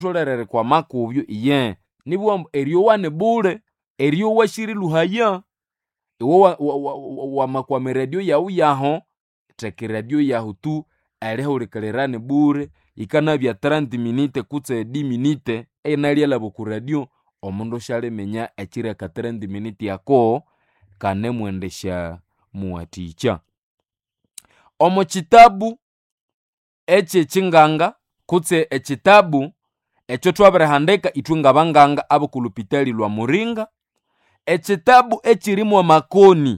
tolere kwa makubyo iye nibwa eryowa ni bule eryowa shiri luhaya iwe wa- wa- wa- wa- wamakwama radio yawu yaho teka radio yahu tu erihulikirira ni bure ikanabya 30 minute kutse 10 minute einalyalaba ku radio omundu syalimenya ekireka 30 minute yako kanemwendesya muwatikya omu kitabu ekyekyinganga kutse ekitabu ekyo twabirihandika ithwe ngabanganga abokulupitali lwa muringa ekitabu ekirimu amakoni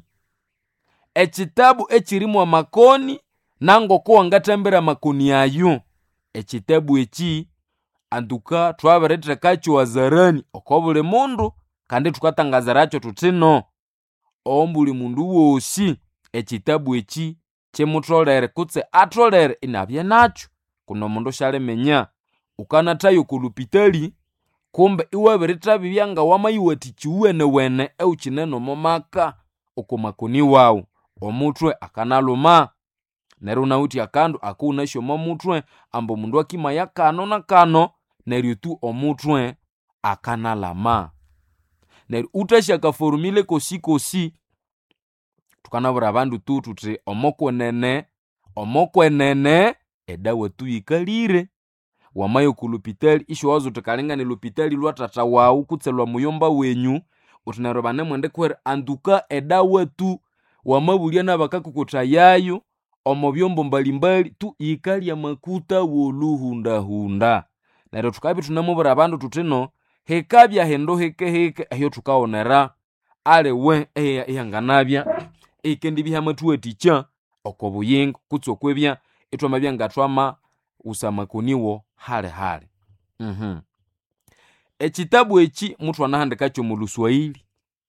ekitabu ekirimu amakoni nangoko wangathambira amakoni ayo ekitabu eki antuka twabirithekakyo wazarani oko buli mundu kandi thukatangazirakyo thuthi no ombuli mundu wosi ekitabu eki kimutholere kutse atholere inabye nakyo kuno omundu syalimenya ukanathayo okulupitali kumbe iwabirithabibya nga wamayiwathikya iwuwenewene ewukyine nomumaka okumakoni wawu omuthwe akanaluma neryo wunawithe akandu akuwunasya omo muthwe ambu omundu akimaya kano na kano neryo tu omuthwe akanalama neryo wuthasya akaforumile kosi kosi thukanabwira abandu tu thuthi omokwenene omokwenene edawa tu yikalire wamaya okulupitali isyowaza wuthi kalinga ni lupitali lwa thatha wawu kutse lwa muyomba wenyu wuthi neryo banemwendikuhera antuka edawa tu wamabulya nabakakukuthayayo omo byombo mbalimbali tu yikalya makuta woluhundahunda neryo thukabya ithunamubwira abandu thuthi no hikabya hindu hikehike ehyo thukawonera aliwe eya- eyanganabya eyikendibya hamathuwathikya oko buyingo kutse okwebya ithwamabya ngathwama wusa amakoniwo halihali mhm ekitabu eki muthwanahandikakyo mu luswahili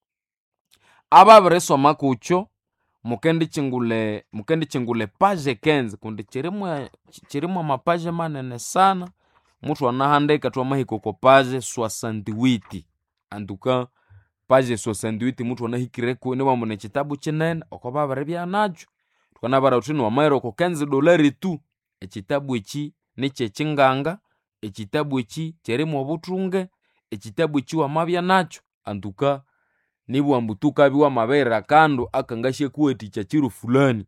ababirisoma kukyo mukendikyingule mukendikyingule page kenzi kundi kirimu kirimu amapaje manene sana muthwanahandika twamahika oko page soixante-huit antuka page soixante-huit muthwanahikireko niwambu nekitabu kinene oko babiribya nakyo thukanabara thuthi niwamayira oko kenzi dolari tu ekitabu eki nikyekyinganga ekitabu eki kyirimu obuthunge ekitabu eki wamabya nakyo antuka nibwambu tukabya wamabirira akandu akangasyakuwathikya kiro fulani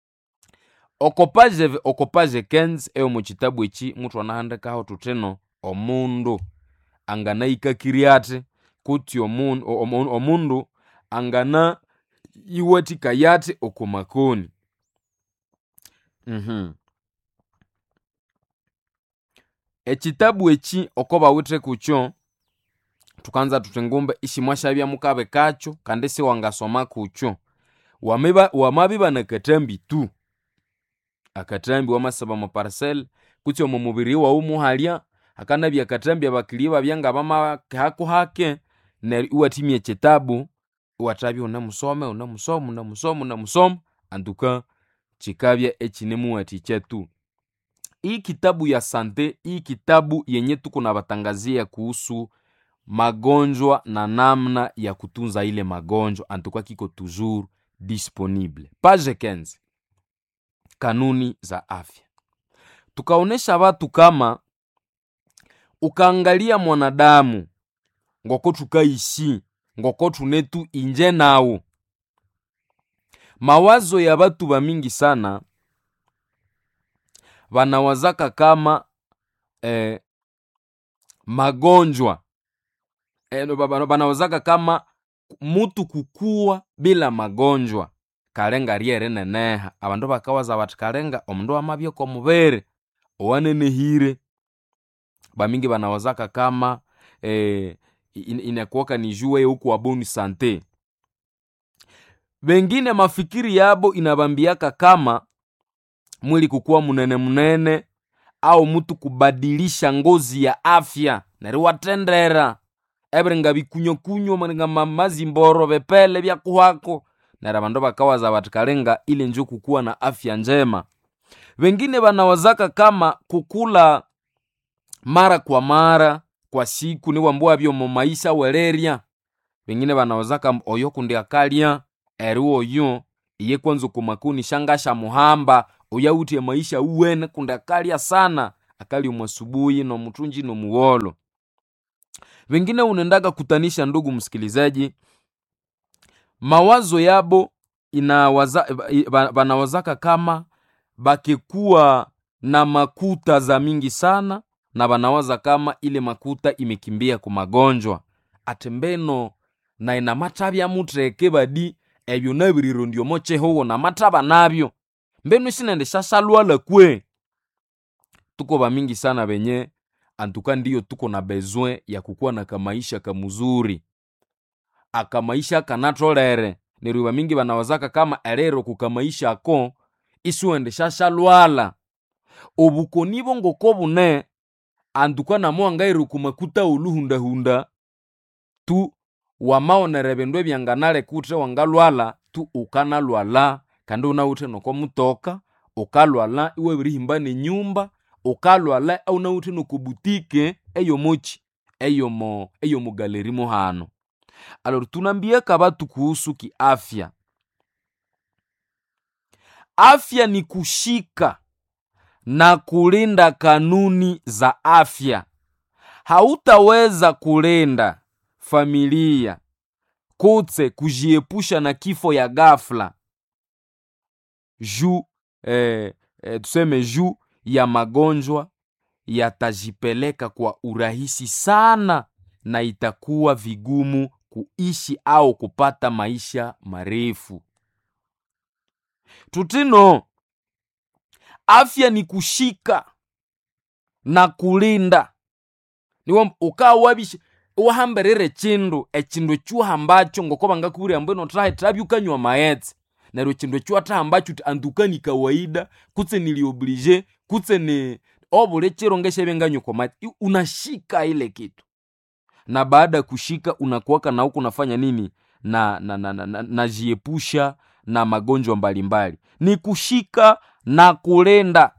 oko page oko page kenzi eyomukitabu eki muthwanahandikaho thuthi no omundu anganayikakirya athi kutsi omundu omu- omundu angana yiwathikaya athi oko makoni mhm ekitabu eki oko bawithe kukyo thukanza thuthi ngumbe isimwasyabya mukabikakyo kandi siwangasoma kukyo wamiba wamabya nakatambi tu akatambi wamasaba mu parcel kutsi omu mubiri wawu muhalya hakanabya akatambi abakili babya ngabamahaku hake neryo iwathimya ekitabu iwathabya iwunemusoma iwunemusoma iwunemusoma iwunemusoma antuka kikabya ekinemuwathikya tu hii kitabu ya sante hii kitabu yenye tuko na batangazia kuhusu magonjwa na namna ya kutunza ile magonjwa antuka kiko toujours disponible page 15 kanuni za afya tukaonesha watu kama ukaangalia mwanadamu ngoko tukaishi ngoko tunetu inje nawo mawazo ya batu bamingi sana banawazaka kama eh, magonjwa eh, no, baba- banawazaka kama mutu kukuwa bila magonjwa kalenga lyeri neneha abandu bakawaza bathi kalenga omundu wamabya mubiri owanenehire bamingi banawazaka kama eh, in- inakuwaka ni juu huku boni sante bengine mafikiri yabo inabambiaka kama mwili kukuwa munene munene au mutu kubadilisha ngozi ya afya neryo watendera ebiringa bikunyokunyo maringa ma- mazimboro bepele byakuhako neryo abandu bakawaza bathi kalinga ile njo kukuwa na afya njema wengine banawazaka kama kukula mara kwa mara kwa siku niwambuwa byomo maisha wererya wengine banawazaka oyo kundi akalya eri oyo iye kwanza kumakuni shangasha muhamba uyawuthya maisha uwene kundi akalya sana akali asubuhi nomutunji nomuwolo vengine unendaga kutanisha ndugu msikilizaji mawazo yabo inawaza banawazaka kama bakikuwa na makuta za mingi sana na banawaza kama ile makuta imekimbia ku magonjwa atembeno na ina matabya mutreke badi ebyo nabiriro ndiomo chehowo na mataba nabyo mbenu sinende shasalwala kwe tuko bamingi sana benye antuka ndiyo tuko na besoin ya kukuwa na kamaisha kamuzuri akamaisha kanatolere neryo bamingi banawazaka kama erero kukamaisha ako isuende shashalwala obukoni bongoko bune antuka namo angaire kumakuta uluhundahunda tu wamaonere bindu ebyanganale kutre wangalwala tu ukanalwala kandi unawuthe nokomutoka ukalwala iwe birihimba nenyumba ukalwala aunawuthe nokobutike eyomochi eyomo eyomugaleri mohano alor tunambiaka batu kuhusu kiafya afya ni kushika na kulinda kanuni za afya hautaweza kulinda familia kutse kujiepusha na kifo ya ghafla juu eh, eh, tuseme juu ya magonjwa yatajipeleka kwa urahisi sana na itakuwa vigumu kuishi au kupata maisha marefu tutino afya ni kushika na kulinda niwo ukawabisha wahamberere chindu echindu chuhambacho ngoko bangakubwira mbwino trahe trabyukanywa maetse neryo chindu echuatahambacho ti anduka ni kawaida kutse nilioblige kutse ni obule chiro ngeshebenganywa kwa maetse unashika ile kitu na baada ya kushika unakuwaka na huku unafanya nini na na na, na, na, najiepusha na magonjwa mbalimbali ni kushika na kulenda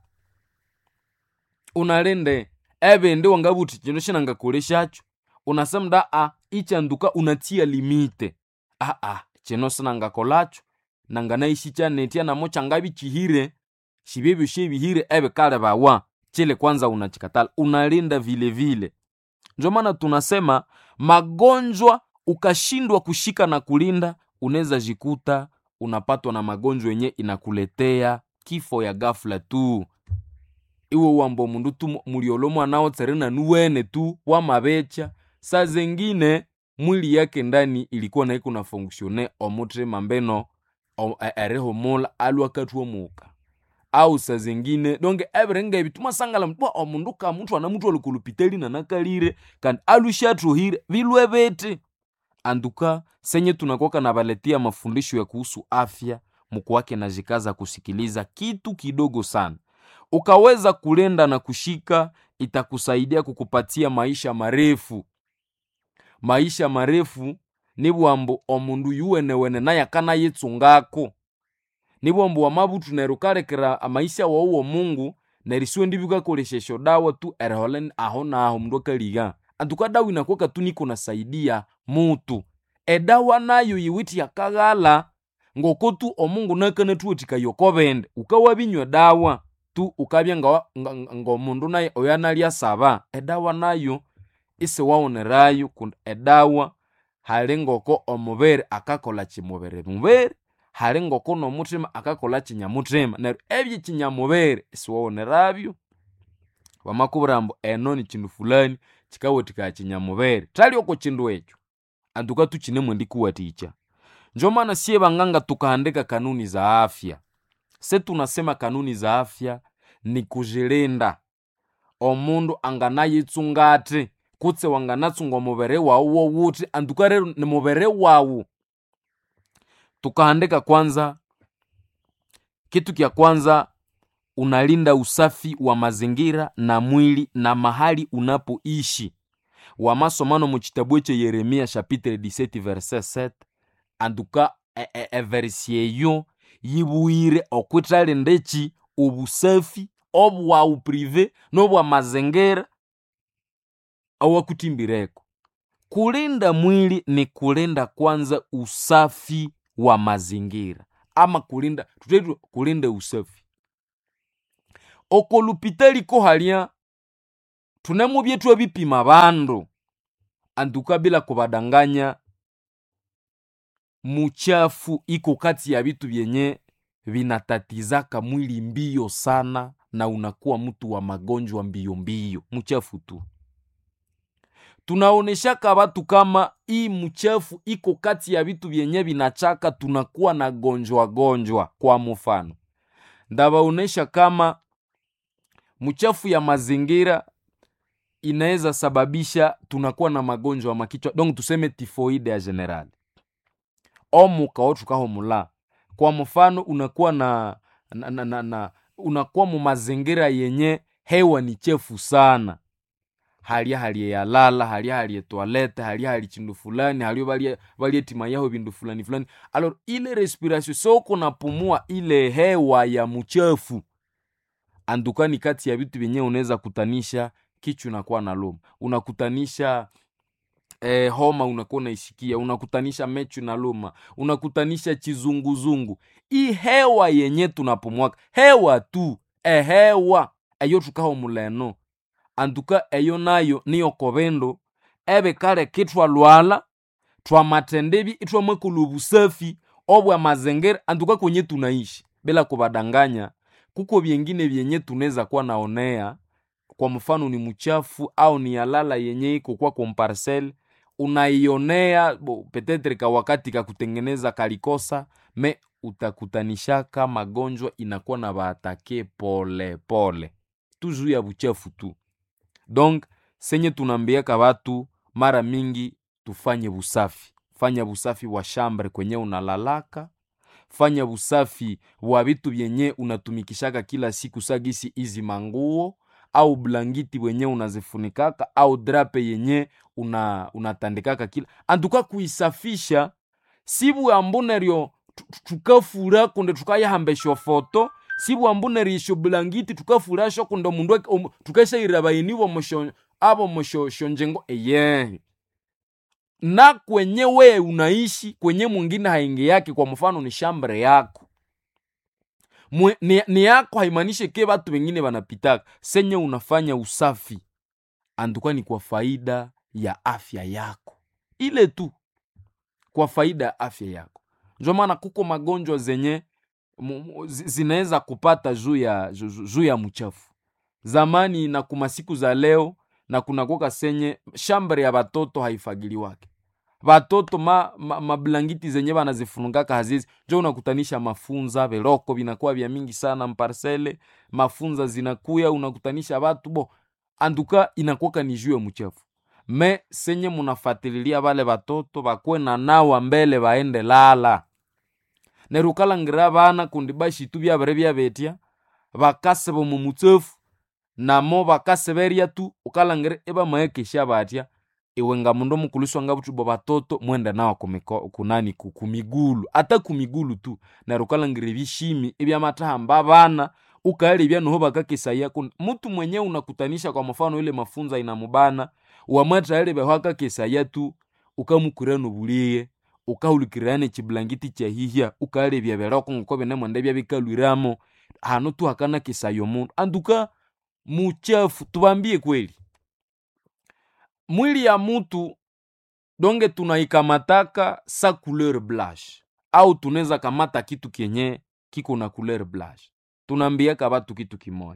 unalende ebende wangabuti chino shinangakoleshacho unasemda a ichanduka unatia limite a a chino sinangakolacho nanganaishi chanetia namo changabi chihire shibebyo shebihire ebe kale bawa chile kwanza unachikatala unalinda vile vile ndio maana tunasema magonjwa ukashindwa kushika na kulinda unaweza jikuta unapatwa na magonjwa yenye inakuletea kifo ya ghafla tu iwe uwambo mundu tu muliolo mwanao tserena nuwene tu wamabecha saa zengine mwili yake ndani ilikuwa naiko na fonksione omutrema mbeno erehomula alwakatwomuka au saa zengine donge ebirenga tumasangala mtwa omundu ka muthu ana muthu alikulupitali nanakalire kandi alushatruhire vilwe bete anduka senye tunakoka na baletia mafundisho ya kuhusu afya mkuwake na jikaza kusikiliza kitu kidogo sana ukaweza kulenda na kushika itakusaidia kukupatia maisha marefu maisha marefu ni bwambo omundu yuwenewene naye akanayitsungako ni bwambo wamabutu neryo ukalekera amaisha wawuwo mungu neryo isiwe ndibikakoleshesho dawa tu erihola aho naho mundu akaliga antuka dawa inakuwaka tu niko nasaidia mutu edawa nayo yiwiti yakaghala ngoko tu omungu nakanathuwathika yokobende ukawabinywa dawa tu ukabya ngomundu naye oyo analya saba edawa nayo isiwawonerayo kundi edawa hali ngoko omubiri akakola kimubiri mubiri hali ngoko nomuthima akakola kinyamuthima neryo ebyo kinyamubiri isiwawonerabyo bamakubwira mbu eno ni kindu fulani kikawathikaya kinyamubiri thali oko kindu ekyo antuka tukinemu ndikuwatikya njo maana sie banganga tukaandika kanuni za afya se tunasema kanuni za afya ni kujilinda omundu anganayitsungati kutse wanganatsunga omubere wawu wowuthi antuka rero ni mubere wawu tukaandika kwanza kitu kya kwanza unalinda usafi wa mazingira na mwili na mahali unapoishi wamasomano mu kitabu ekyo yeremia chapitre 17 verset 7 antuka everisi eyo yibuire okwithalinda eki obusafi obwawu prive nobwa mazingira awakutimbireko kulinda mwili ni kulinda kwanza usafi wa mazingira ama kulinda tutetu kulinda usafi okolupitaliko halya tunemu byetu ebipima bandu antuka bila kubadanganya muchafu iko kati ya vitu vyenye vinatatizaka mwili mbio sana na unakuwa mtu wa magonjwa mbio mbio mchafu tu tunaoneshaka watu kama hii mchafu iko kati ya vitu vyenye vinachaka tunakuwa na gonjwa gonjwa kwa mfano ndabaonesha kama mchafu ya mazingira inaweza sababisha tunakuwa na magonjwa makichwa donc tuseme tifoide ya general omuka otukaho mula kwa mfano unakuwa na, na, na, na, na unakuwa mu mazingira yenye hewa ni chefu sana halia halie yalala halia halie toilette halia hali chindu fulani halio balie balie tima yaho bindu fulani fulani alors ile respiration soko napumua ile hewa ya mchafu andukani kati ya vitu vyenyewe unaweza kutanisha kichwa unakuwa na loma unakutanisha eh, homa unakuwa unaisikia unakutanisha mechu na luma unakutanisha chizunguzungu hii hewa yenye tunapumwaka hewa tu ehewa eyo tukaho muleno antuka eyo nayo niyo kobendo ebe kale kitwalwala twamatendebi itwamwekula obusafi obwa mazingira antuka kwenye tunaishi bila kubadanganya kuko vyengine vyenye tunaweza kuwa naonea kwa mfano ni mchafu au ni yalala yenye iko kwa komparcel unaionea bo, petetre ka wakati kakutengeneza kalikosa me utakutanishaka magonjwa inakuwa na baatake pole pole tu juu ya buchafu tu donc senye tunaambiaka watu mara mingi tufanye busafi fanya busafi wa shambre kwenye unalalaka fanya busafi wa vitu vyenye unatumikishaka kila siku sagisi izi manguo au blangiti wenye unazifunikaka au drape yenye una, unatandikaka kila antuka kuisafisha sibu ambuneryo tukafura kunde tukayahambesha foto sibu ambunerisho blangiti tukafurasho kunde mundu um, tukashairabainibo mosho abo moshoshonjengo eye na kwenye we unaishi kwenye mwingine haingi yake kwa mfano ni shambre yako Mwe, ni, ni yako haimanishe ke batu wengine banapitaka senye unafanya usafi anduka ni kwa faida ya afya yako ile tu kwa faida ya afya yako ndio maana kuko magonjwa zenye zinaweza kupata juu ya juu ya mchafu zamani na kuma siku za leo na kunakoka senye shambre ya batoto haifagiliwake batoto ma, ma, mablangiti zenye banazifunungaka hazizi njo unakutanisha mafunza veloko vinakuwa vya mingi sana mparsele mafunza zinakuya unakutanisha batu bo anduka inakuwaka ni juu ya mchafu me senye munafatililia bale batoto bakwe na nawa mbele baende lala nerukalangira bana kundi bashitu byabere byabetya bakase bomu mutsefu namo bakaseberya tu ukalangira ebamaekesha batya iwe nga mundu omukuliswa nga butubo batoto mwende nawa kumiko, kunani kumigulu ata kumigulu tu neryo ukalangira ebishimi ebyamatahamba bana ukaelebya noho bakakesaya kundi mutu mwenye unakutanisha kwa mfano ile mafunza inamubana wamwathaelebeho akakesaya tu ukamukura nobuliye ukahulikirana ekiblangiti kyahihya ukaelebya beroko ngoko binemwende byabikalwiramo hano tu hakana kesaya omundu anduka muchafu tubambie kweli mwili ya mutu donge tunaikamataka sa couleur blanche au tunaweza kamata kitu kenye kiko na couleur blanche tunaambiaka batu kitu kimoya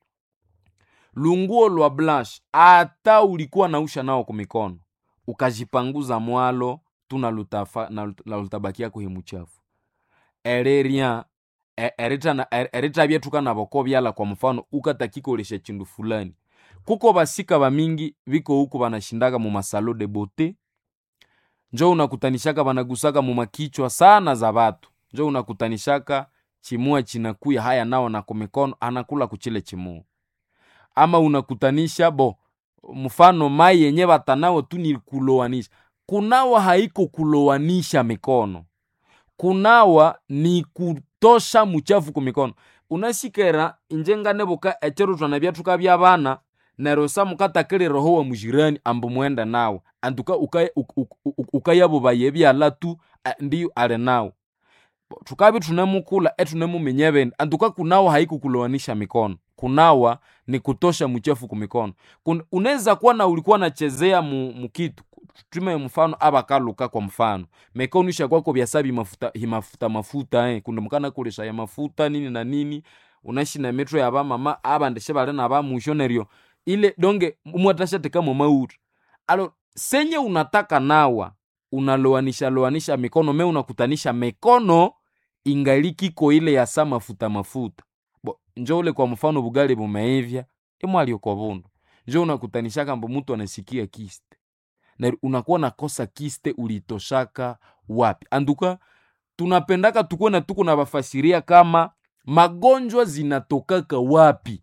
lunguo lwa blanche ata ulikuwa nausha nao kumikono ukajipanguza mwalo tuna lutafa na lutabakia kuhi muchafu ererya eritabyetuka naboko byala kwa mfano ukatakikolesha chindu fulani kuko basika bamingi biko huku banashindaka mu masalo de bote njo unakutanishaka banagusaka mu makichwa sana za batu njo unakutanishaka chimua chinakuya haya nao na kumikono anakula kuchile chimua ama unakutanisha bo mfano mai yenye batanao tu ni kulowanisha kunawa haiko kulowanisha mikono kunawa ni kutosha muchafu kumikono unasikera injengane buka echero twana byatuka byabana neryo samukatakirireho wa mujirani ambu mwenda nawe antuka ukayabo baye byala tu ndiyo ali nawe tukavi tunemukula etunemuminya bindi antuka kunawa haikukulowanisha mikono kunawa ni kutosha mchafu kumikono Kun- unaweza kuwa na ulikuwa nachezea mu, mukitu tume mfano abakaluka kwa mfano mikono ishakwako byasabi mafuta himafuta mafuta eh. kundumukana kulesha ya mafuta nini na nini unashi na metro ya bamama abandeshe bale na bamusho neryo ile donge mwatashateka mu mautu alo senye unataka nawa unaloanisha loanisha mikono me unakutanisha mikono ingalikiko ile ya sa mafuta mafuta bo njo ule kwa mfano bugali bumeivya imwalioko bundu njo unakutanishaka mbo mtu anasikia kiste na unakuwa nakosa kiste ulitoshaka wapi anduka tunapendaka tukuwe na tuko na bafasiria kama magonjwa zinatokaka wapi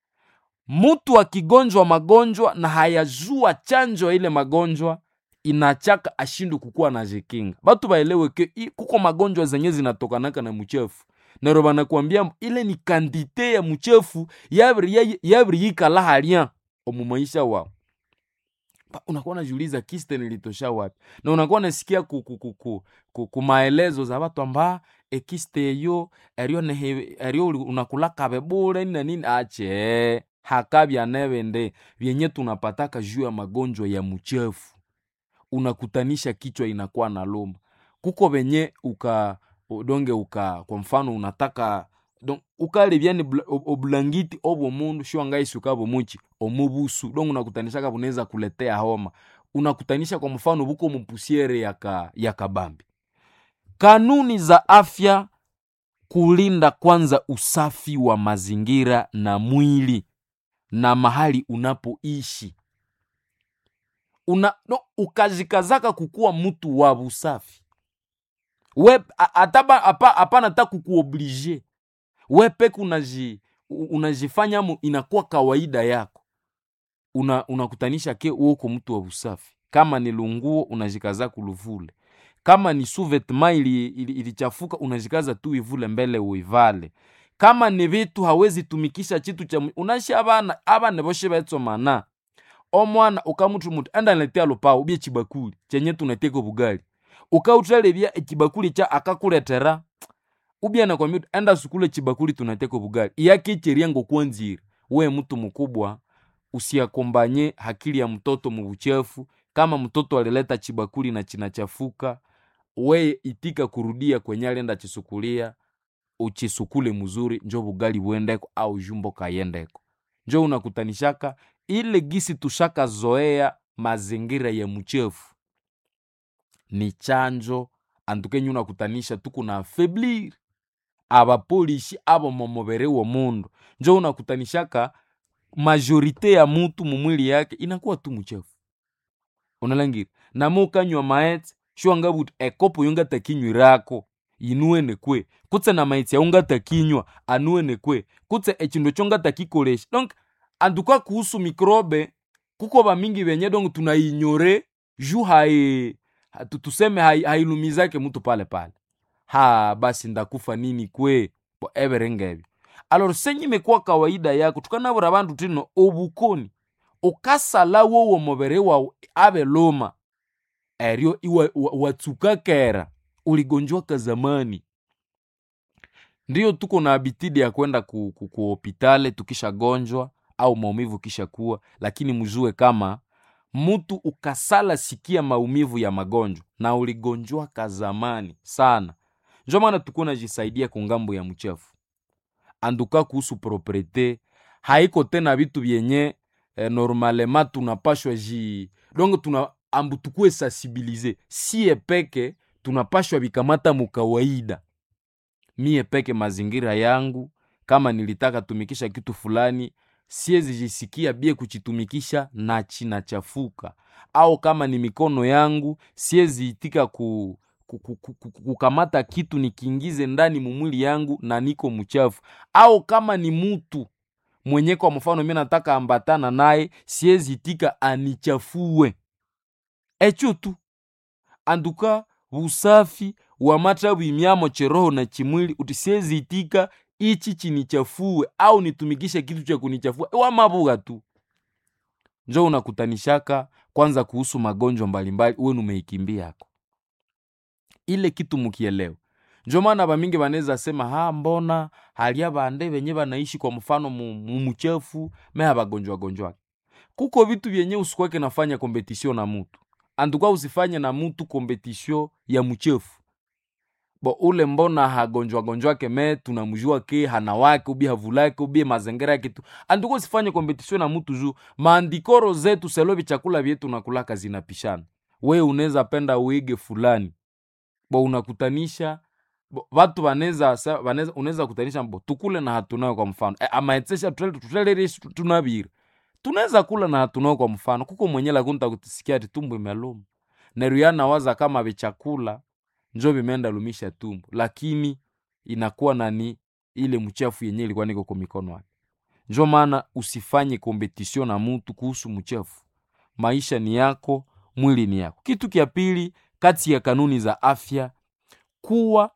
mtu akigonjwa magonjwa na hayajua chanjo ya ile magonjwa inachaka ashindu kukuwa na jikinga batu baelewe ke i- kuko magonjwa zenye zinatokanaka na mchefu nero banakwambia ile ni kandite ya mchefu yabiri ya- yabiri yikala halya omu maisha wao Pa- unakuwa najiuliza kiste nilitosha wapi na unakuwa nasikia ku, ku, ku, ku, ku, ku maelezo za batu amba ekiste eyo eryo nehe eryo uli- unakulakabe bure nini na nini ache hakabya nebende vyenye tunapataka juu ya magonjwa ya mchefu unakutanisha kichwa inakuwa na luma kuko venye uka donge uka kwa mfano unataka don ukalevyani bla- ob- oblangiti obwo mundu shiwangaisuka bomuchi omubusu don unakutanishaka bunaweza kuletea homa unakutanisha kwa mfano buko mupusiere yaka yakabambi kanuni za afya kulinda kwanza usafi wa mazingira na mwili na mahali unapoishi una no, ukazikazaka kukuwa mtu wa busafi we a- ataba apa- hapana ta kukuoblige we peke unaji u- unajifanya mu inakuwa kawaida yako una unakutanisha ke uoko mtu wa busafi kama ni lunguo unajikaza kuluvule kama ni suvetma ili, ili, ilichafuka unajikaza tu ivule mbele uivale kama ni vitu hawezi tumikisha chitu cha mwi- unashi abana abana boshe betsomana omwana ukamutu mutu enda niletea lupawo bye chibakuli chenye tunateka bugali ukautalebya echibakuli cha akakuletera ubya nakwambia uti, enda sukule chibakuli tunateka bugali iyakicheria ngokwanzire we mtu mkubwa usiakombanye hakili ya mtoto mubuchafu kama mtoto alileta chibakuli na chinachafuka we itika kurudia kwenye alienda chisukulia uchisukule mzuri njo bugali buendeko au jumbo kayendeko njo unakutanishaka ile gisi tushaka zoea mazingira ya mchefu ni chanjo antukenye unakutanisha tuku na afeblir abapolishi abo momubere wa mundu njo unakutanishaka majorite ya mutu mumwili yake inakuwa tu mchefu unalangira namo ukanywa maetse shiwangabuti ekopo yongatakinywirako inuene kwe kutse na maitsi yaungatakinywa anuene kwe kutse echindu chongatakikolesha donc antuka kuhusu mikrobe kuko bamingi benye donc tunainyore ju hai ha- tu- tuseme hai- hailumizake mutu pale pale ha basi ndakufa nini kwe bo everengebyo alor senye imekuwa kawaida yako tukanabura bandu tino obukoni ukasala wowo mubere wawu abe luma eryo iwa- wa- watsuka kera uligonjwaka zamani ndiyo tuko na abitidi ya kwenda ku, ku, ku hopitale tukishagonjwa au maumivu kisha kuwa lakini mjue kama mtu ukasala sikia maumivu ya magonjwa na uligonjwaka zamani sana njo maana tuko najisaidia kungambo ya mchafu anduka kuhusu propriete haiko tena vitu vyenye eh, normalema tunapashwa ji donc tuna ambu tukue sensibilize sie peke tunapashwa vikamata mukawaida mie peke mazingira yangu kama nilitaka tumikisha kitu fulani siezi jisikia bie kuchitumikisha na chinachafuka au kama ni mikono yangu siezi itika ku, ku, ku, ku, ku, kukamata kitu nikiingize ndani mumwili yangu na niko mchafu au kama ni mutu mwenye kwa mfano mi nataka ambatana naye siezi itika anichafue echo tu anduka usafi wa mata bwimyamo cheroho na chimwili uti siezi itika ichi chinichafue au nitumikishe kitu cha kunichafua wamabuga tu njo unakutanishaka kwanza kuhusu magonjwa mbalimbali uwe numeikimbia yako ile kitu mukielewa njo maana bamingi banaweza sema ha mbona halia bande benye banaishi kwa mfano mu- mu- muchafu me habagonjwa gonjwa kuko vitu vyenye usikwake nafanya kompetisio na mutu antuka usifanye na mutu kompetisio ya mchefu bo ule mbona hagonjwa gonjwake me tunamjua ke hana wake ubi havulake ubi mazingira yake tu antuka usifanye kompetisio na mutu juu maandikoro zetu selovi chakula vyetu nakulaka zinapishana we unaweza penda uige fulani bo unakutanisha bo, watu wanaweza sa- wanaweza- unaweza kutanisha bo tukule na hatunayo kwa mfano e, amaetsesha tutelerishi tunabiri tunaweza kula na hatunayo kwa mfano kuko mwenye lakunta kutisikia ati tumbo imeluma neruyana waza kama vichakula njo vimeenda lumisha tumbo lakini inakuwa nani ile mchafu yenye ilikuwa niko kwa mikono yake njo maana usifanye kompetisio na mutu kuhusu mchafu maisha ni yako mwili ni yako kitu kya pili kati ya kanuni za afya kuwa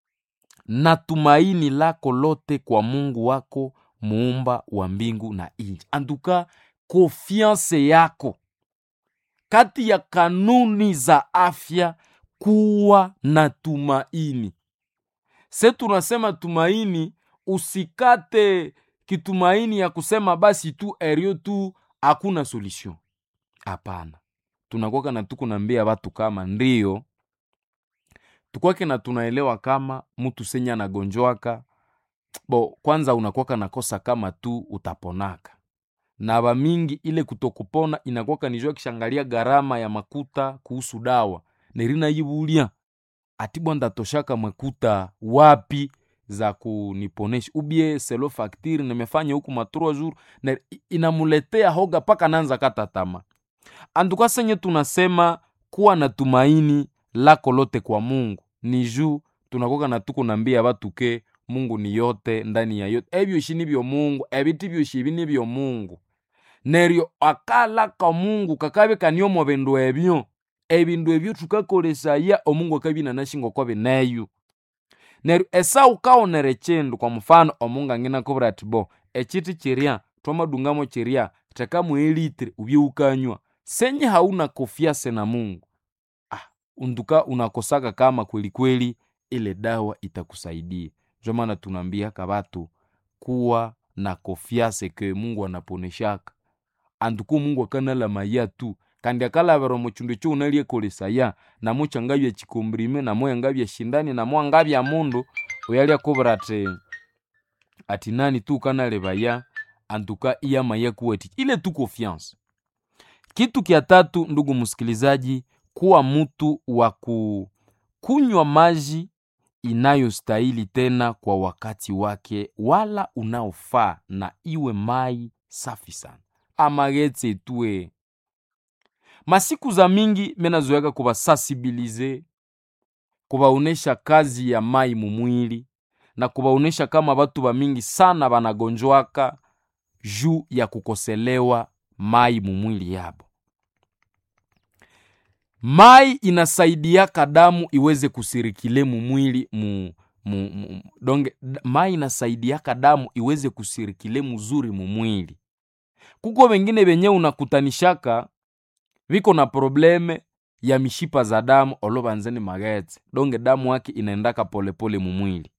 na tumaini lako lote kwa mungu wako muumba wa mbingu na nchi anduka konfianse yako kati ya kanuni za afya kuwa na tumaini se tunasema tumaini usikate kitumaini ya kusema basi tu erio tu hakuna solution hapana tunakwaka na tukunambia watu kama ndio tukwake na tunaelewa kama mtu senye anagonjwaka bo kwanza unakwaka nakosa kama tu utaponaka na bamingi ile kutokupona inakwaka nijua kishangalia gharama ya makuta kuhusu dawa nerina yibulia atibwa ndatoshaka makuta wapi za kuniponesha ubie selo faktiri nimefanya huku matrua jour na i- inamuletea hoga paka nanza kata tama anduka senye tunasema kuwa na tumaini lako lote kwa mungu ni juu tunakoka na tuko nambia batu ke mungu ni yote ndani ya yote ebyoshi nibyo mungu ebiti byoshi ebi nibyo mungu neryo akalaka mungu kakabe kaniomo bindu ebyo ebindu ebyo tukakolesaya omungu akabina nashingo kwa bineyo neryo esau kaonere chindu kwa mfano omungu angina kubura ati bo echiti chiria twamadungamo chiria tekamu elitri ubye ukanywa senye hauna kofiase na mungu ah, unduka unakosaka kama kweli kweli ile dawa itakusaidia njo maana tunaambiaka batu kuwa na kofiase ke mungu anaponeshaka anduku mungu akanala maya tu kandi akalavera omu chindu ekyo unalyekolesaya namo changabya chikombrime namo yangabya shindani namo angabya mundu oyalya kubura ati ati nani tu ukanalevaya antuka iyamaya kuwati ile tu confiance kitu kya tatu ndugu msikilizaji kuwa mtu wa ku- kunywa maji inayostahili tena kwa wakati wake wala unaofaa na iwe mai safi sana amagetse tue masiku za mingi menazoyaka kubasansibilize kubaonesha kazi ya mai mumwili na kubaonesha kama batu bamingi sana banagonjwaka juu ya kukoselewa mai mumwili yabo mai inasaidiaka damu iweze kusirikile mumwili mu, mu, mu, donge d- mai inasaidiaka damu iweze kusirikile muzuri mumwili kuko wengine benye unakutanishaka viko na probleme ya mishipa za damu olovanzeni magetse donge damu yake inaendaka polepole mumwili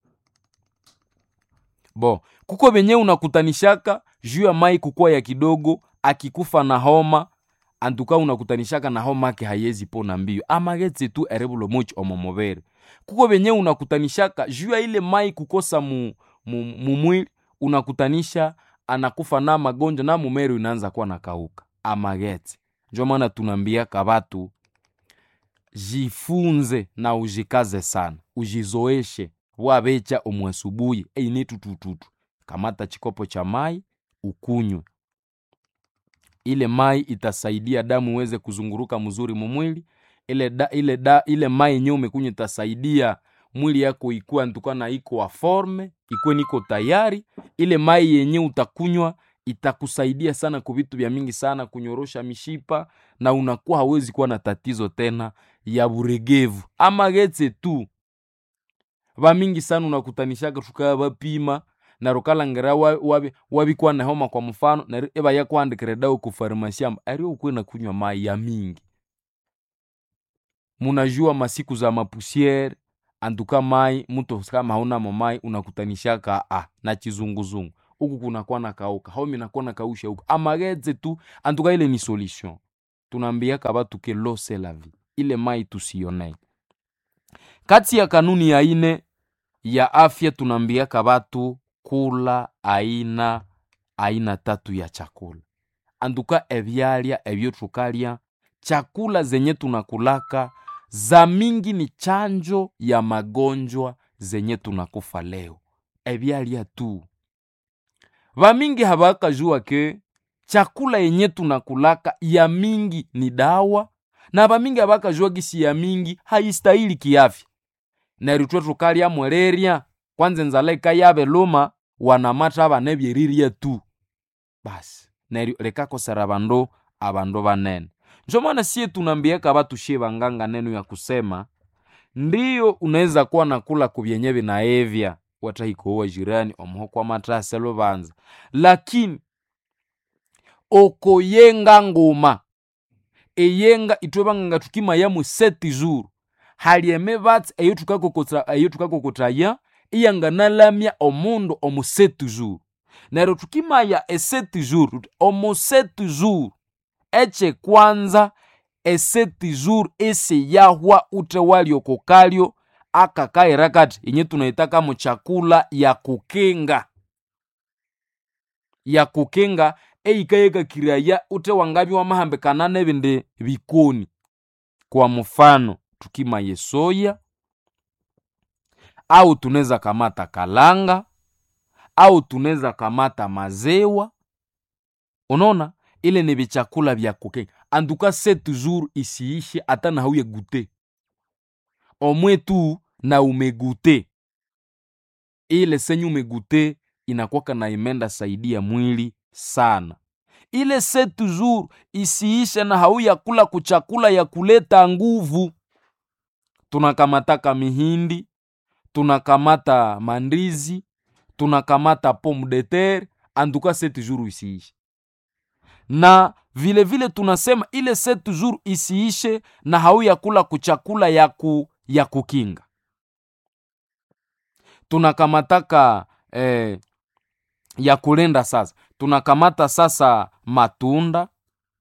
bo kuko benye unakutanishaka juu ya mai kukuwa ya kidogo akikufa na homa antuka unakutanishaka na homa ake hayezi pona mbio amagetse tu erebulo mochi omomobere kuko benye unakutanishaka juu ya ile mai kukosa mu, mu, mumwili unakutanisha anakufa na magonjwa na mumero inaanza kuwa nakauka amagetse njo maana tunaambiaka batu jifunze na ujikaze sana ujizoeshe wabecha omwasubuhi eini tutututu kamata chikopo cha mai ukunywe ile mai itasaidia damu iweze kuzunguruka mzuri mumwili ile da, ile da, ile mai yenyewe umekunywa itasaidia mwili yako ikuwa ntuka na iko wa forme ikuwe niko tayari ile mai yenyewe utakunywa itakusaidia sana kwa vitu vya mingi sana kunyorosha mishipa na unakuwa hawezi kuwa na tatizo tena ya buregevu ama getse tu vamingi sana unakutanishaka tukaya vapima na rukalangera wabi wabikuwa na homa kwa mfano na eba yakwandikire dawa ku farmasi amba ari ukwe na kunywa mai ya mingi munajua masiku za mapusiere anduka mai muto kama haunamo mai unakutanishaka ah, na chizunguzungu huku kunakuwa na kauka haumi nakuwa na kausha huku amageze tu antuka ile ni solution tunaambiaka batu ke lo c'est la vie ile mai tusionee kati ya kanuni ya ine ya afya tunaambiaka batu kula aina aina tatu ya chakula anduka ebyalya ebyo tukalya chakula zenye tunakulaka za mingi ni chanjo ya magonjwa zenye tunakufa leo ebyalya tu vamingi havakajua ke chakula yenye tunakulaka ya mingi ni dawa na vamingi havakajua gisi ya mingi haistahili kiafya neryo twe tukalya mwelerya kwanza enzala ikayave luma wanamata abana ebyerirya tu basi neryo likakosera abandu abandu banene njo maana sie tunaambiaka batu shie banganga neno ya kusema ndiyo unaweza kuwa nakula kubyenye binaevya watahikowa jirani omuho kwa matase lubanza lakini okoyenga nguma eyenga itwe banganga tukimayamu seti zuru hali emibatsi eyo tukakokota- eyo tukakokotaya iyanganalamya omundu omu seti zuru neryo tukimaya eseti zuru tuti omu seti zuru ekyekwanza eseti zuru esiyahwa ute waliokokalyo akakaira kati inye tunaitaka mu chakula ya kukinga ya kukinga eyikayekakiraya ute wangabi wamahambikana nebindi bikoni kwa mfano tukimaye soya au tunaweza kamata kalanga au tunaweza kamata mazewa unaona ile ni vichakula vya kukenga anduka se toujours isiishe hata na hauye gute omwe tu na umegute ile senye umegute inakwaka na imenda saidia mwili sana ile se toujours isiishe na hauya kula kuchakula ya kuleta nguvu tunakamataka mihindi tunakamata mandizi tunakamata pomme de terre anduka se toujours isiishe na vile vile tunasema ile se toujours isiishe na hauya kula kuchakula ya, ku, ya kukinga tunakamataka eh, ya kulenda sasa tunakamata sasa matunda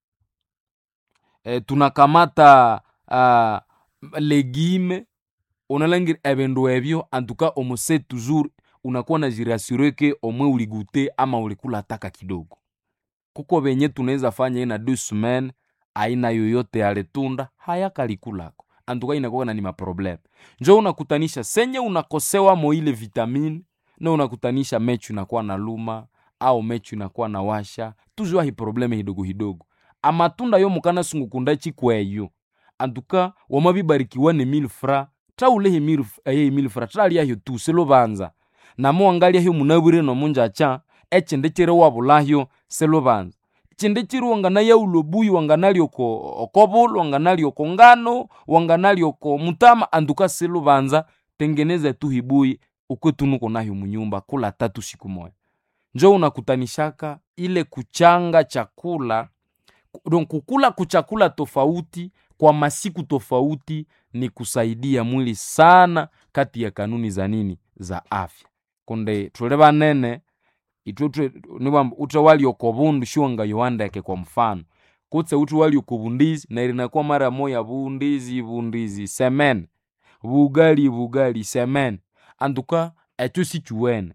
eh, tunakamata uh, legime unalangira ebindu ebyo antuka omuse toujours unakuwa na jirasure ke omwe uligute ama ulikula taka kidogo kuko venye tunaweza fanya ina deux semaines aina yoyote ya letunda hayakalikulako antuka inakuwa na ni maprobleme njo unakutanisha senye unakosewa mo ile vitamini na unakutanisha mechu inakuwa na luma au mechu inakuwa na washa tuzwa hi probleme hidogo hidogo amatunda yo mukana sungukunda chikweyo antuka wamabibarikiwa ne mille fra traulehi mille eh, mille fra traliahyo tu selubanza namo wangalyaho munabwire nomunjacha echindi chiri wabulahyo selubanza chindi chiri wanganayaulo buyi wanganali oko okobulu wanganali oko ngano wanganali oko mutama anduka selubanza tengeneza tu hibuyi ukwetunuko nayo munyumba kula tatu siku moya njo unakutanishaka ile kuchanga chakula donc kukula kuchakula tofauti kwa masiku tofauti ni kusaidia mwili sana kati ya kanuni za nini za afya kunde tule banene itwe niwamba ute walioko bundu shiwanga yoandeke kwa mfano kutse ute walioko bundizi na ilinakuwa mara moya bundizi bundizi semen bugali bugali semen antuka echo sichuwene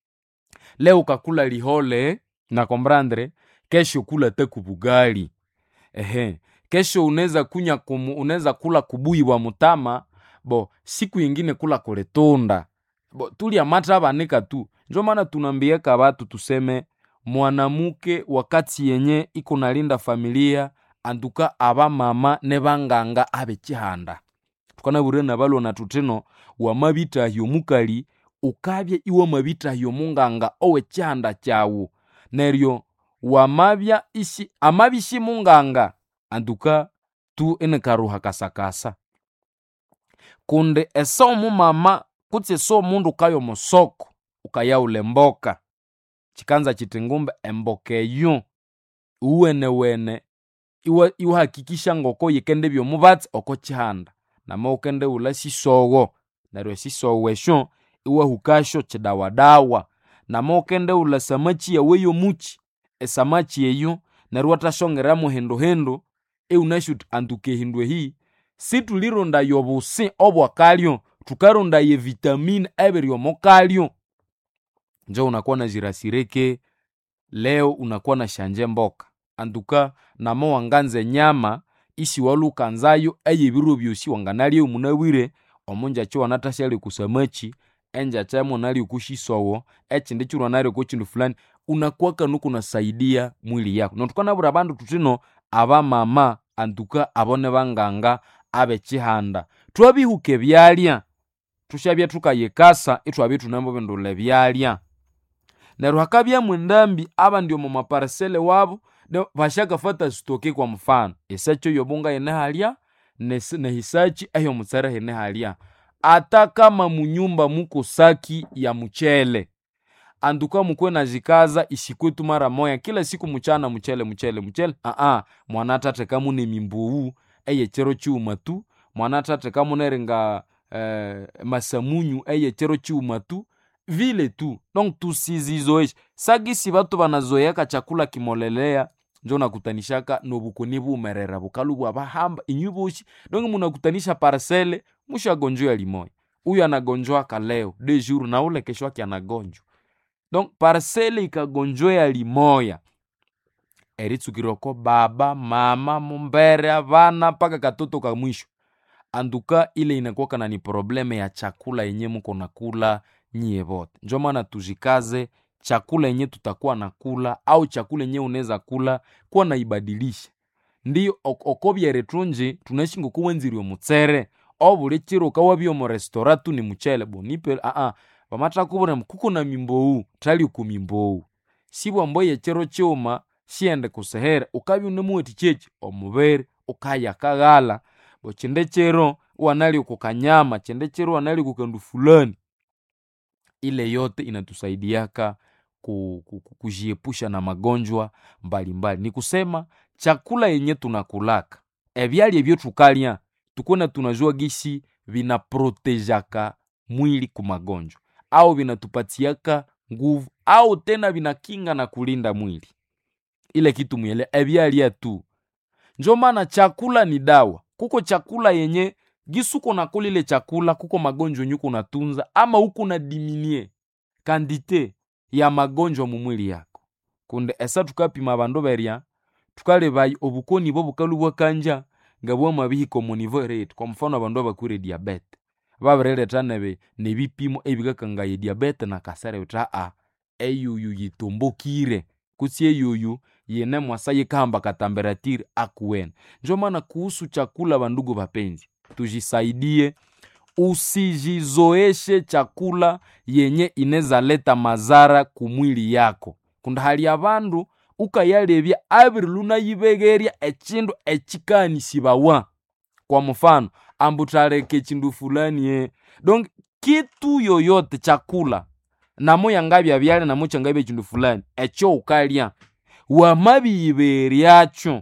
leo kakula lihole na kombrandre kesho kula teku bugali ehe kesho unaweza kunya kumu, unaweza kula kubuyi bwa mutama bo siku yingine kula kuletunda bo tulya mata abanika tu njo maana tunambiaka batu tuseme mwanamuke wakati yenye iko nalinda familia anduka aba mama ne banganga abe chihanda tukanabure na balona tutino wamabitahyo mukali ukabye iwe mabitahyo munganga owe chihanda chawu neryo wamabya ishi amabishi munganga anduka tu ene karuha kasakasa kunde eso mumama kutsi eso mundu ukayo musoko ukayaula emboka chikanza chiti ngumbe emboka eyo uwenewene iwa iwahakikisha ngoko yikende byomubatsi oko chihanda nama ukende ula sisowo neryo esisowo esyo iwahukasyo kidawadawa namaghukendewulha samaki yawu eyomuki esamaki eyo neryo iwathasongeramu hinduhindu iwunasi wuthi antuka ehindu ehi situlirondaya obusi obwakalyo thukarondaya evitamini ebiri omukalyo njo unakuwa nazirasireke leo unakuwa nasyanje mboka antuka nama wanganza enyama isiwalwe wukanzayo eyebiro byosi wanganalyayo munabwire omungyakya iwanathashalya okusamaki engyakya imunalya okushisowo ekindi kiro iwanalya okokindu fulani unakuwa kanuku unasaidia mwili yako neryo thukanabwira abandu thuthino abamama antuka abo nibanganga abekihanda thwabihuka ebyalya thusyabya thukayikasa ithwabya ithunamubindulha ebyalya neryo hakabyamu endambi abandi omo maparisele wabo basyakafatha sitoke kwa mufano esaki eyobunga yine halya nesi- nehisaki eyomutsere hine halya ata kama munyumba muko saki ya muchele antuka mukwe nazikaza isikwetu mara moya kila siku muchana muchele muchele muchele aa mwanathathekamu nemimbowu eyekiro kighuma tu mwanathathekamu neringa eh, masamunyu eyekiro kighuma tu vile tu donc tusizizoeshe sagisi batu banazoeyaka chakula kimolelea njo nakutanishaka nobukoni bumerera bukalu bwabahamba inyu boshi donc munakutanisha parcele mushagonjwa limoya huyu anagonjwaka leo de jour na ule kesho yake anagonjwa donc parcele ikagonjwea limoya eritsukirwako baba mama mumbere abana mpaka katoto ka mwisho anduka ile inakuwaka na ni probleme ya chakula yenye muko nakula nyie bote njo maana tuzikaze chakula yenye tutakuwa nakula au chakula yenye unaweza kula kuwa naibadilisha ndiyo ok- okobyere thunji tunaishi ngokuwenzirwe mutsere obuli kiro ukawabya omu restaurant tu ni muchele bonipe aa bamathakubwira kuko na mimbowu thali ku mimbowu sibwambo yekiro kighuma sighende kusehere ukabya unemuwathi kyeki omubiri ukayakaghala bo kindi kiro iwanalya okukanyama kindi kiro iwanalya kukandu fulani ile yote inatusaidiaka ku, ku, ku, kujiepusha na magonjwa mbalimbali ni kusema chakula yenye tunakulaka ebyalya ebyo thukalya tukuna tunajua gisi vinaprotejaka mwili ku magonjwa au vinatupatiaka nguvu au tena vinakinga na kulinda mwili ile kitu mwele ebyalya tu njo maana chakula ni dawa kuko chakula yenye gisuko nakula ile chakula kuko magonjwa yenye uko natunza ama uko na diminie kandite ya magonjwa mu mwili yako kunde esa tukapima bandu berya tukalebayi obukoni bwo bukalu bwakanja nga bwamabihika omu nivo erate kwa mfano abandu abakwire diabete babirileta nebe nebipimo ebikakangaya ediabete nakasere bithi aa eyuyu yitumbukire kutsi eyuyu yine mwasa yikahamba katamberatiri akuwene njo maana kuhusu chakula bandugu bapenzi tujisaidie usijizoeshe chakula yenye inezaleta mazara kumwili yako kundi hali abandu ukayalebya abiri lunayibegerya ekindu ekikanisibwawa kwa mfano ambu thaleka ekindu fulani e donc kitu yoyote chakula namo yangabya byalya namo kyangabya ekindu fulani ekyo ukalya wamabiyiberyakyo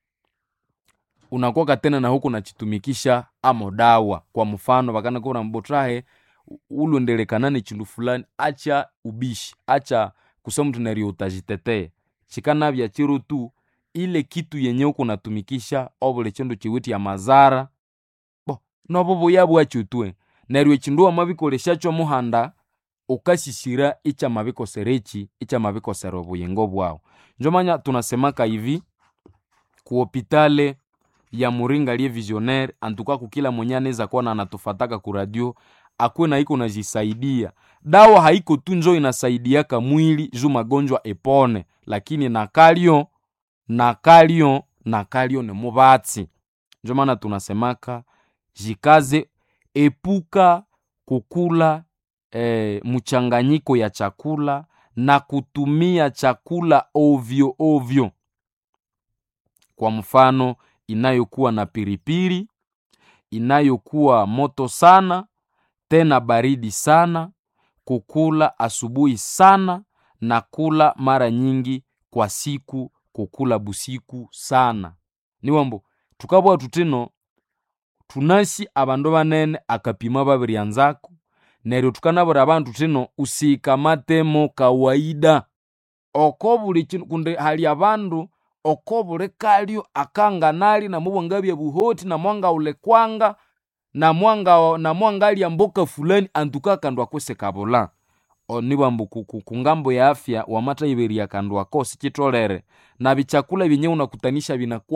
unakuwa katena na huku nachitumikisha amo dawa kwa mfano vakanakura mbotrahe ulondelekana nechindu fulani acha ubishi acha kusema mtu neryo utazitetea chikanavya chiro tu ile kitu yenye uku natumikisha obuli chindu chiwiti ya mazara bo nobo buya bwakyo twe neryo echindu wamabikolesyakyo muhanda ukasisira ichamabikosera echi ichamabikosera obuyingo bwawu njomanya tunasemaka hivi kuhopitale ya muringa liye visionaire antuka kukila mwenye anaweza kuwa na anatufataka ku radio akuwe na iko najisaidia dawa haiko tu njo inasaidiaka mwili juu magonjwa epone lakini nakalyo nakalyo nakalyo ni mubatsi njo maana tunasemaka jikaze epuka kukula eh, mchanganyiko ya chakula na kutumia chakula ovyo ovyo kwa mfano inayokuwa na piripiri inayokuwa moto sana tena baridi sana kukula asubuhi sana na kula mara nyingi kwa siku kukula busiku sana niwambo tukabwa tutino tunasi abandu banene akapima babiryanzako neryo tukanabwira abantu thino usikamatemo kawaida oko buli kinu kundi hali abandu oko buli kalyo akanganali namubwangabya buhoti namwangahulekwanga namwanga namwangalya mboka fulani antuka akandu ako sikabula onibwambu ku- ku- kungambo ya afya wamatayiberya akandu ako sikitolere na bichakula byenye unakutanisha binakuwa